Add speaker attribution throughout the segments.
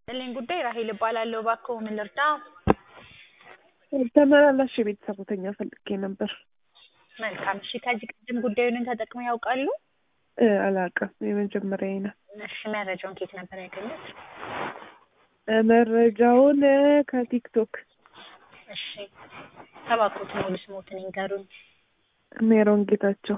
Speaker 1: ያለኝ ጉዳይ ራሄል እባላለሁ። እባክዎ ምን ልርዳ?
Speaker 2: ተመላላሽ የቤት ሰራተኛ ፈልጌ ነበር።
Speaker 1: መልካም እሺ። ከዚህ ቀደም ጉዳዩን ተጠቅመው ያውቃሉ?
Speaker 2: እ አላውቅም፣ የመጀመሪያዬ ነው።
Speaker 1: እሺ። መረጃውን ከየት ነበር ያገኙት?
Speaker 2: እ መረጃውን እ ከቲክቶክ
Speaker 1: እሺ። እባክዎት ሙሉ ስሞትን ይንገሩኝ።
Speaker 2: ሜሮን ጌታቸው።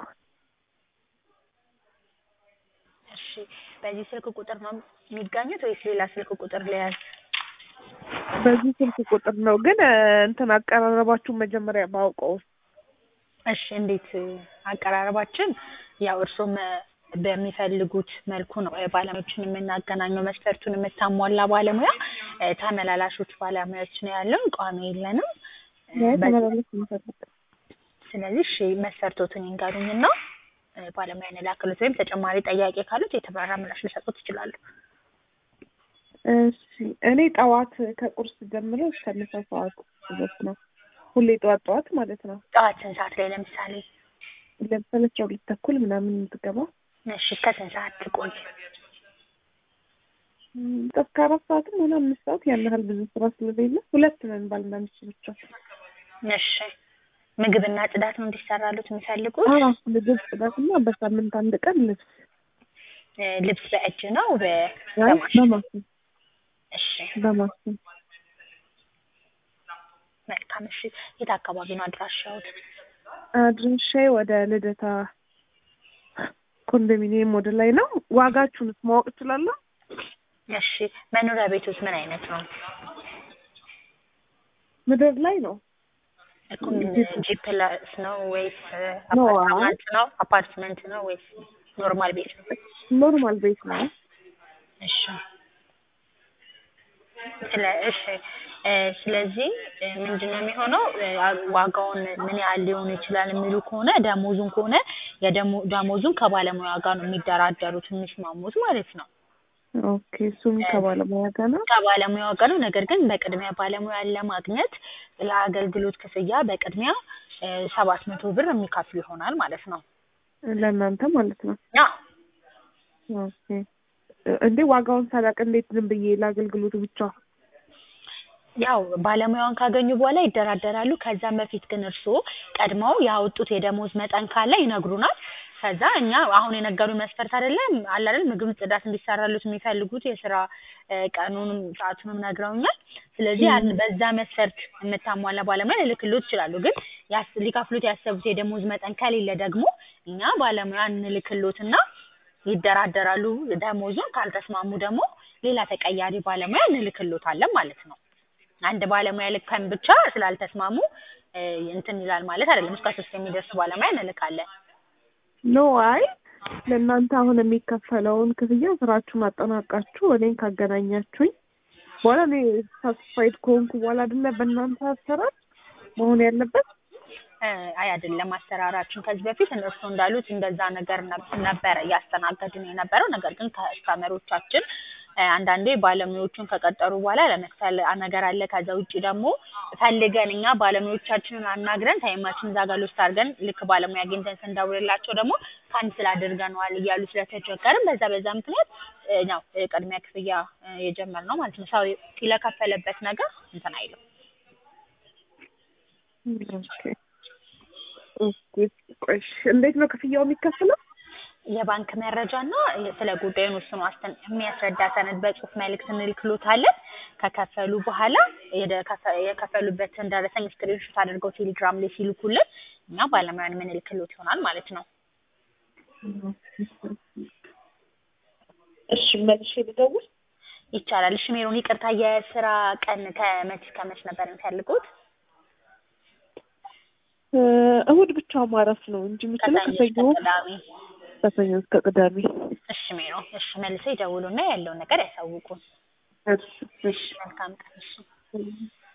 Speaker 1: እሺ። በዚህ ስልክ ቁጥር ነው የሚገኙት ወይስ ሌላ ስልክ ቁጥር ልያዝ?
Speaker 2: በዚህ ስልክ ቁጥር ነው ግን እ እንትን አቀራረባችሁን መጀመሪያ ባውቀው
Speaker 1: እሺ። እንዴት አቀራረባችን ያው እርስዎም በሚፈልጉት መልኩ ነው እ ባለሙያዎችን የምናገናኘው። መስፈርቱን የምታሟላ ባለሙያ እ ተመላላሾች ባለሙያዎች ነው ያለው፣ ቋሚ የለንም። እ በ-
Speaker 2: ተመላለስ የምፈልግ
Speaker 1: ስለዚህ እሺ መስፈርቶትን ይንገሩኝና እ ባለሙያ እንላክሎት ወይም ተጨማሪ ጥያቄ ካሉት የተብራራ ምላሽ ሊሰጡት ይችላሉ።
Speaker 2: እሺ እኔ ጠዋት ከቁርስ ጀምሮ እስከ ምሳ ሰዓት ድረስ ነው። ሁሌ ጠዋት ጠዋት ማለት ነው።
Speaker 1: ጠዋት ስንት ሰዓት ላይ ለምሳሌ?
Speaker 2: ለምሳሌ አስራ ሁለት ተኩል ምናምን የምትገባ
Speaker 1: እሺ እስከ ስንት ሰዓት ትቆይ?
Speaker 2: እም፣ እስከ አራት ሰዓትም ሆነ አምስት ሰዓት ያን ያህል ብዙ ስራ ስለሌለ ሁለት ነን ባልና ሚስት ብቻ።
Speaker 1: እሺ ምግብና ጽዳት ነው እንዲሰራሉት የሚፈልጉት?
Speaker 2: አዎ ምግብ፣ ጽዳትና በሳምንት አንድ ቀን ልብስ
Speaker 1: እ ልብስ በእጅ ነው በ
Speaker 2: አይ
Speaker 1: በማሽን?
Speaker 2: በማሽን
Speaker 1: እሺ
Speaker 2: በማሽን
Speaker 1: መልካም እሺ የት አካባቢ ነው አድራሻዎት?
Speaker 2: አድራሻዬ ወደ ልደታ ኮንዶሚኒየም ወደ ላይ ነው። ዋጋችሁንስ ማወቅ እችላለሁ?
Speaker 1: እሺ መኖሪያ ቤቶት ምን አይነት ነው?
Speaker 2: ምድር ላይ ነው።
Speaker 1: እኮ ጂ ፕላስ ነው ወይስ
Speaker 2: ኖ፣
Speaker 1: አፓርትመንት ነው? አፓርትመንት ነው ወይስ ኖርማል ቤት ነው?
Speaker 2: ኖርማል ቤት ነው።
Speaker 1: እሺ ስለ እሺ እ ስለዚህ እ ምንድነው የሚሆነው እ ዋጋውን ምን ያህል ሊሆን ይችላል የሚሉ ከሆነ ደሞዙን ከሆነ የደሞ ደሞዙን ከባለሙያ ጋር ነው የሚደራደሩት የሚስማሙት ማለት ነው።
Speaker 2: ኦኬ እሱም ከባለሙያ ጋር ነው።
Speaker 1: ከባለሙያው ጋር ነው። ነገር ግን በቅድሚያ ባለሙያን ለማግኘት ለአገልግሎት ክፍያ በቅድሚያ ሰባት መቶ ብር የሚከፍሉ ይሆናል ማለት ነው።
Speaker 2: ለእናንተ ማለት ነው።
Speaker 1: አዎ
Speaker 2: ኦኬ እንዴ ዋጋውን ሳላቅ እንዴት ዝም ብዬ ለአገልግሎቱ ብቻ
Speaker 1: ያው ባለሙያውን ካገኙ በኋላ ይደራደራሉ። ከዛም በፊት ግን እርስዎ ቀድመው ያወጡት የደሞዝ መጠን ካለ ይነግሩናል። ከዛ እኛ አሁን የነገሩን መስፈርት አይደለም አለ አይደል ምግብ፣ ጽዳት እንዲሰራሉት የሚፈልጉት የስራ እ ቀኑንም ሰዓቱንም ነግረውኛል። ስለዚህ ያን በዛ መስፈርት የምታሟላ ባለሙያ ልልክሎት ይችላሉ። ግን ያስ ሊከፍሉት ያሰቡት የደሞዝ መጠን ከሌለ ደግሞ እኛ ባለሙያ እንልክሎትና ይደራደራሉ። ደሞዙን ካልተስማሙ ደግሞ ሌላ ተቀያሪ ባለሙያ እንልክሎታለን ማለት ነው። አንድ ባለሙያ ልከን ብቻ ስላልተስማሙ እ እንትን ይላል ማለት አይደለም። እስከ ሶስት የሚደርስ ባለሙያ እንልካለን።
Speaker 2: ኖ አይ ለእናንተ አሁን የሚከፈለውን ክፍያ ስራችሁን አጠናቃችሁ እኔን ካገናኛችሁኝ በኋላ እኔ ሳትስፋይድ ከሆንኩ በኋላ አይደለ በእናንተ አሰራር መሆን ያለበት።
Speaker 1: እ አይ አይደለም አሰራራችን ከዚህ በፊት እነሱ እንዳሉት እንደዛ ነገር ነብ- ነበረ እያስተናገድን የነበረው። ነገር ግን ከስተመሮቻችን እ አንዳንዴ ባለሙያዎቹን ከቀጠሩ በኋላ ለመክፈል ነገር አለ። ከዛ ውጭ ደግሞ ፈልገን እኛ ባለሙያዎቻችንን አናግረን ታይማችን እዛ ጋር ሎስት አድርገን ልክ ባለሙያ አግኝተን ስንደውልላቸው ደግሞ ካንስል አድርገነዋል እያሉ ስለተቸገርን በዛ በዛ ምክንያት እ ነው እ ቅድሚያ ክፍያ እ የጀመርነው ማለት ነው። ሰው ለከፈለበት ነገር እንትን አይልም።
Speaker 2: ኦኬ ኦኬ ቆይ እሺ፣ እንዴት ነው ክፍያው የሚከፈለው?
Speaker 1: የባንክ መረጃ እና ስለ ጉዳዩን ውስኑ ዋስትን የሚያስረዳ ሰነድ በጽሁፍ መልእክት እንልክሎታለን። ከከፈሉ በኋላ የደ- ከፈ- የከፈሉበትን ደረሰኝ ስክሪንሾት አድርገው ቴሌግራም ላይ ሲልኩልን እኛ ባለሙያን የምንልክሎት ይሆናል ማለት ነው።
Speaker 2: እሺ መልሼ ልደውል።
Speaker 1: ይቻላል። እሺ ሜሮን፣ ይቅርታ የስራ ቀን ከመች ከመች ነበር የሚፈልጉት?
Speaker 2: እ እሑድ ብቻ ማረፍ ነው እንጂ የምችለው
Speaker 1: ከሰኞ እስከ
Speaker 2: ከሰኞ
Speaker 1: ቅዳሜ።
Speaker 2: ከሰኞ እስከ ቅዳሜ።
Speaker 1: እሺ ሜሮን፣ እሺ መልሰው ይደውሉና ያለውን ነገር ያሳውቁን።
Speaker 2: እሺ እሺ
Speaker 1: መልካም ቀን። እሺ
Speaker 2: እሺ